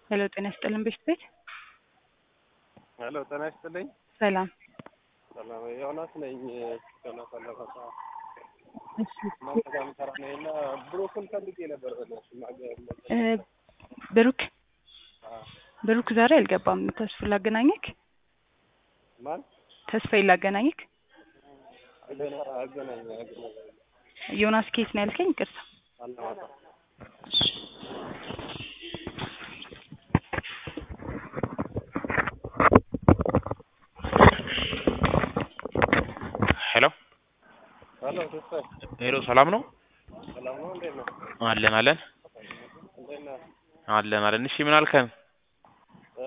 ሄሎ ጤና ይስጥልን ቤት ቤት ሄሎ ጤና ይስጥልኝ። ሰላም ሰላም ዮናስ ነኝ። ዮናስ አለፈታ እሺ እናንተ ጋር የምሰራ ነኝ እና ብሩክን ፈልጌ ነበር። በእናትሽ ማገር እ ብሩክ ብሩክ ዛሬ አልገባም። ተስፋ ላገናኘክ ማን ተስፋዬ ላገናኘክ አገና አገናኝ አገናኝ ዮናስ ኬት ነው ያልከኝ? ይቅርታ አለማታ ሄሎ ሄሎ ተስፋዬ ሄሎ፣ ሰላም ነው? ሰላም ነው? እንዴት ነው? አለን አለን እንዴት ነህ? አለን አለን። እሺ ምን አልከን? እ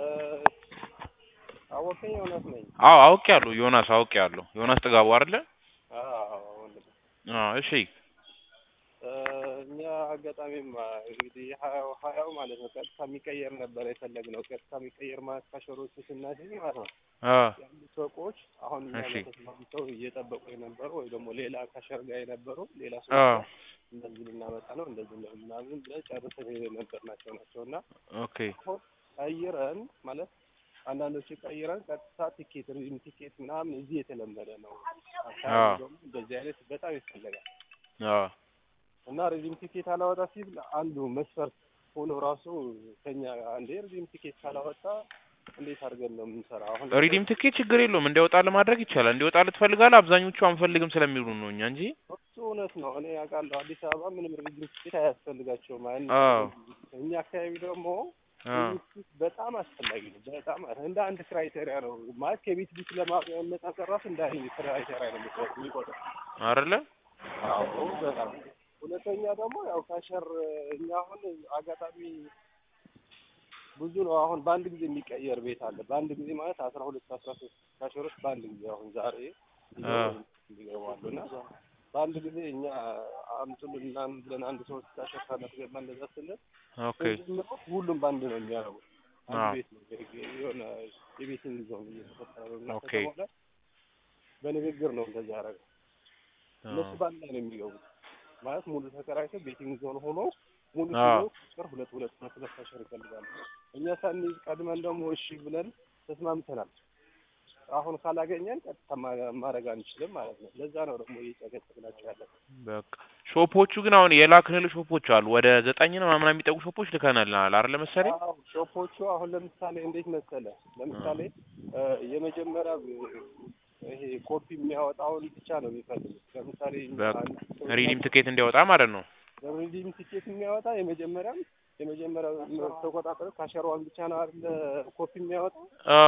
አወቀኝ ዮናስ ነኝ። አዎ አውቄያለሁ፣ ዮናስ አውቄያለሁ። ዮናስ ጥጋቡ አይደለ? አዎ ወንድም አዎ እሺ እ እኛ አጋጣሚም እንግዲህ ሀያው ሀያው ማለት ነው ቀጥታ የሚቀየር ነበር የፈለግነው። ቀጥታ የሚቀየር ማለት ካሸሮቹ ስናስይዝ ማለት ነው አ ያሉ ሰዎች አሁን እኛ እሺ። ጋር ተስማምተው እየጠበቁ የነበሩ ወይ ደግሞ ሌላ ካሸር ጋር የነበሩ ሌላ አ ሰዎች እንደዚህ ልናመጣ ነው እንደዚህ ነው ምናምን ብለን ጨርሰን የነበር ናቸው ናቸው እና ኦኬ አሁን ቀይረን ማለት አንዳንዶቹ ቀይረን ቀጥታ ቲኬት ሪም ቲኬት ምናምን እዚህ የተለመደ ነው። አካባቢ አዎ። ደግሞ እንደዚህ አይነት በጣም ይፈለጋል አ እና ሪዲም ቲኬት አላወጣ ሲል አንዱ መስፈርት ሆኖ ራሱ ከኛ አንዴ ሪዲም ቲኬት ካላወጣ እንዴት አድርገን ነው የምንሰራው? አሁን ሪዲም ትኬት ችግር የለውም እንዲያወጣ ለማድረግ ይቻላል። እንዲወጣ ትፈልጋለህ? አብዛኞቹ አንፈልግም ስለሚሉ ነው እኛ እንጂ እሱ እውነት ነው። እኔ ያውቃለሁ አዲስ አበባ ምንም ሪዲም ቲኬት አያስፈልጋቸውም። አይ አዎ። እኛ አካባቢ ደግሞ አ ሪዲም ቲኬት በጣም አስፈላጊ ነው። በጣም እንደ አንድ ክራይቴሪያ ነው ማለት ከቤት ቢት ለማነጻጸር ራሱ እንደ አንድ ክራይቴሪያ ነው የሚቆጥ- የሚቆጥረው። አይደለ? አዎ በጣም ሁለተኛ ደግሞ ያው ካሸር እኛ አሁን አጋጣሚ ብዙ ነው። አሁን በአንድ ጊዜ የሚቀየር ቤት አለ። በአንድ ጊዜ ማለት አስራ ሁለት አስራ ሶስት ካሸሮች በአንድ ጊዜ አሁን ዛሬ አ ይገባሉ እና በአንድ ጊዜ እኛ አምጡልን ምናምን ብለን አንድ ሶስት ካሸር ካላስገባ እንደዛ ስንል ኦኬ ጀምሮ ሁሉም በአንድ ነው የሚያደርጉት። አንድ አዎ። ቤት ነው የሆነ የቤትን ዞን እየተፈጠረ ነው እና ኦኬ። ከተማ ላይ በንግግር ነው እንደዛ ያደረገው። አ እነሱ በአንድ ላይ ነው የሚገቡት ማለት ሙሉ ተከራይተው ቤቲንግ ዞን ሆኖ ሙሉ አዎ። ሲዞ ቁጥር ሁለት ሁለት ሁለት ሁለት ካሸር ይፈልጋሉ። እኛ ሳንይዝ ቀድመን ደግሞ እሺ ብለን ተስማምተናል። አሁን ካላገኘን ቀጥታ ማ- ማድረግ አንችልም ማለት ነው። ለዛ ነው ደግሞ እየጨቀጨቅናቸው ያለ በቃ ሾፖቹ ግን አሁን የላክንል ሾፖች አሉ ወደ ዘጠኝ ነው ምናምን የሚጠጉ ሾፖች ልከናልናል አይደለ መሰለኝ? አዎ ሾፖቹ አሁን ለምሳሌ እንዴት መሰለ ለምሳሌ እ የመጀመሪያ ይሄ ኮፒ የሚያወጣውን ብቻ ነው የሚፈልጉት። ለምሳሌ በቃ አንድ ሰው ሪዲም ትኬት እንዲያወጣ ማለት ነው። ሪዲም ቲኬት የሚያወጣ የመጀመሪያም የመጀመሪያው ተቆጣጠር ካሸሯን ብቻ ነው አይደለ ኮፒ የሚያወጣ አ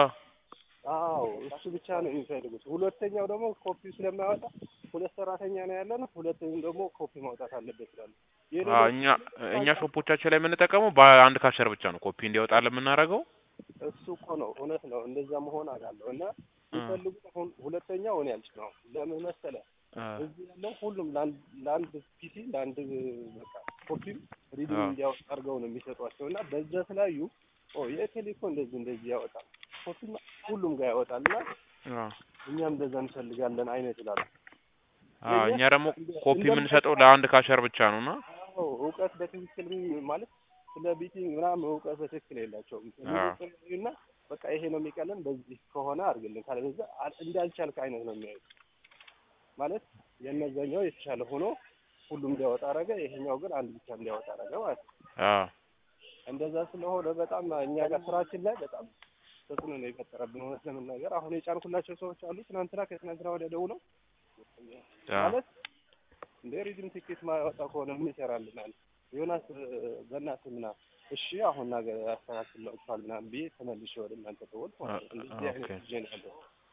አዎ እሱ ብቻ ነው የሚፈልጉት። ሁለተኛው ደግሞ ኮፒ ስለማያወጣ ሁለት ሰራተኛ ነው ያለን፣ ሁለተኛው ደግሞ ኮፒ ማውጣት አለበት ይላሉ። ይሄ አ ደግሞ እኛ እኛ ሾፖቻችን ላይ የምንጠቀመው በአንድ ካሸር ብቻ ነው ኮፒ እንዲያወጣ ለምናደርገው። እሱ እኮ ነው እውነት ነው። እንደዛ መሆን አውቃለሁ እና የሚፈልጉት አሁን ሁለተኛው እኔ ያልች ነው። ለምን መሰለ አ እዚህ ያለው ሁሉም ለአንድ ለአንድ ፒሲ ለአንድ በቃ ኮፒም ሪዲም አዎ። እንዲያወጣ አድርገው ነው የሚሰጧቸው እና በዛ ስላዩ ኦ የቴሌ እኮ እንደዚህ እንደዚህ ያወጣል ኮፒም ሁሉም ጋር ያወጣል እና አ እኛም እንደዛ እንፈልጋለን አይነት ይላሉ። አ እኛ ደግሞ ኮፒ የምንሰጠው ለአንድ ካሸር ብቻ ነው እና አዎ እውቀት በትክክል ማለት ስለ ቢቲንግ ምናምን እውቀት በትክክል የላቸውም አዎ። እና በቃ ይሄ ነው የሚቀለን በዚህ ከሆነ አድርግልን ካለበለዚያ አ- እንዳልቻልክ አይነት ነው የሚያዩት ማለት የእነዛኛው የተሻለ ሆኖ ሁሉም እንዲያወጣ አረገ፣ ይሄኛው ግን አንድ ብቻ እንዲያወጣ አረገ ማለት ነው። አ እንደዛ ስለሆነ በጣም እኛ ጋር ስራችን ላይ በጣም ተጽዕኖ ነው የፈጠረብን። እውነት ለመናገር አሁን የጫንኩላቸው ሰዎች አሉ። ትናንትና ከትናንትና ወዲያ ደውለው አ ማለት እንደ ሪድም ቲኬት ማያወጣ ከሆነ ምን ይሰራልናል? ዮናስ በእናትህ ምናምን እሺ አሁን ነገ ያስተካክላችኋል ምናምን ብዬ ተመልሼ ወደ እናንተ ደወልኩ ማለት ነው። እንደዚህ አይነት ኦኬ። ጊዜ ነው ያለው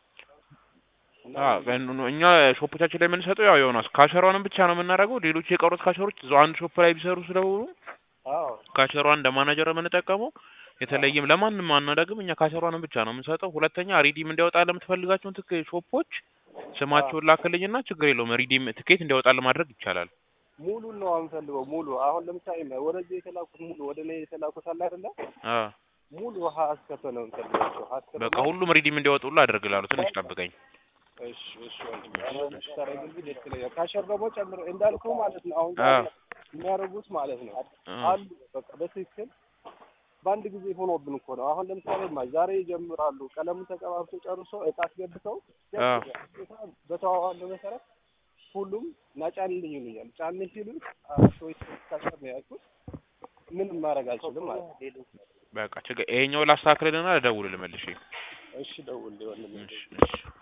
እና አ በን- እኛ ሾፖቻችን ላይ የምንሰጠው ያው ዮናስ ካሸሯንም ብቻ ነው የምናደርገው። ሌሎቹ የቀሩት ካሸሮች እዛው አንድ ሾፕ ላይ ቢሰሩ ስለሆኑ አዎ ካሸሯን እንደ ማናጀር የምንጠቀመው የተለየም ለማንም አናደርግም። እኛ ካሸሯንም ብቻ ነው የምንሰጠው። ሁለተኛ ሪዲም እንዲያወጣ ለምትፈልጋቸውን ትክ ሾፖች ስማቸውን ላክልኝና ችግር የለውም ሪዲም ትኬት እንዲያወጣ ለማድረግ ይቻላል። ሙሉን ነው አንፈልገው። ሙሉ አሁን ለምሳሌ ወደዚህ የተላኩት ሙሉ ወደ እኔ የተላኩት አለ አይደለ? አ ሙሉ ውሃ አስከፈ ነው እንፈልጋቸው አስከፈ በቃ ሁሉም ሪዲም እንዲያወጡሉ አደርግላለሁ። ትንሽ ጠብቀኝ። እሺ እሺ ወንድሜ አሁን ታረግልኝ ደስ ይለኛል። ካሸር ደግሞ ጨምር እንዳልከው ማለት ነው። አሁን አ የሚያደርጉት ማለት ነው አ አሉ በቃ በትክክል በአንድ ጊዜ ሆኖብን እኮ ነው። አሁን ለምሳሌ ማ ዛሬ ይጀምራሉ። ቀለሙን ተቀባብቶ ጨርሶ እቃ አስገብተው አዎ። በተዋዋለው መሰረት ሁሉም ና ጫንልኝ ይሉኛል። ጫን ሲሉ ሰዎች ካሸር ነው ያልኩት። ምንም ማድረግ አልችልም ማለት ነው። በቃ ችግር ይሄኛው ላስተካክልና ልደውልልህ መልሼ። እሺ ደውል ወንድሜ። እሺ እሺ